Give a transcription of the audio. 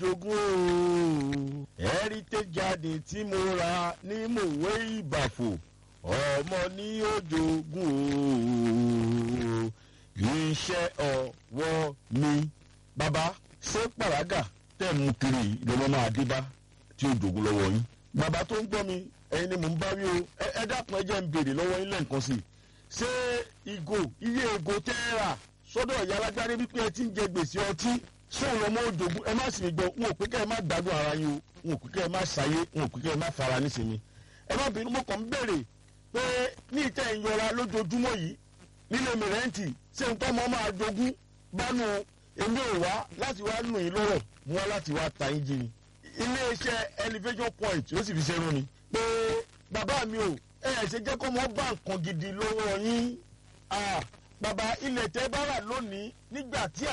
jogún o heritage garden tí mo ra ní mòwe ìbàfò ọmọ ní ó jogún o iṣẹ́ ọwọ́ mi. bàbá ṣé pàràgà tẹ̀ mú kiri lọ́mọ máa dé bá tí ó jogún lọ́wọ́ yín. bàbá tó ń gbọ́ mi ẹ̀yin ni mò ń bá wí o ẹ dákun ẹ jẹ́ ń béèrè lọ́wọ́ yín lẹ́ǹkan sí i. ṣé ìgò iye ìgò tẹ́ ẹ rà sọ́dọ̀ ìyá alágbárí wípé ẹ ti ń jẹ gbèsè ọtí sóun lọ́mọ òjògùn ẹ má sì mí gbọ́ wọn ò pé kẹ́ ẹ má gbádùn ara yín o wọn ò pé kẹ́ ẹ má ṣayé wọn ò pé kẹ́ ẹ má fara nísìnyí. ẹ má bínú mo kàn ń béèrè pé ní ìtẹ́ ìyọra lójoojúmọ́ yìí nílé mi rẹ́ǹtì ṣé nǹkan ọmọ máa jogún bánu èmi ò wá láti wá nù yín lọ́rọ̀ mo wá láti wá ta yín jí ni. iléeṣẹ́ elevation point ló sì fi ṣerú ni pé bàbá mi ò ẹ ẹ̀ ṣe jẹ́ kó mọ́ bá nǹkan gidi lọ́wọ́ yín bàbá ilẹ̀ tẹ́ bá rà lónìí nígbà tí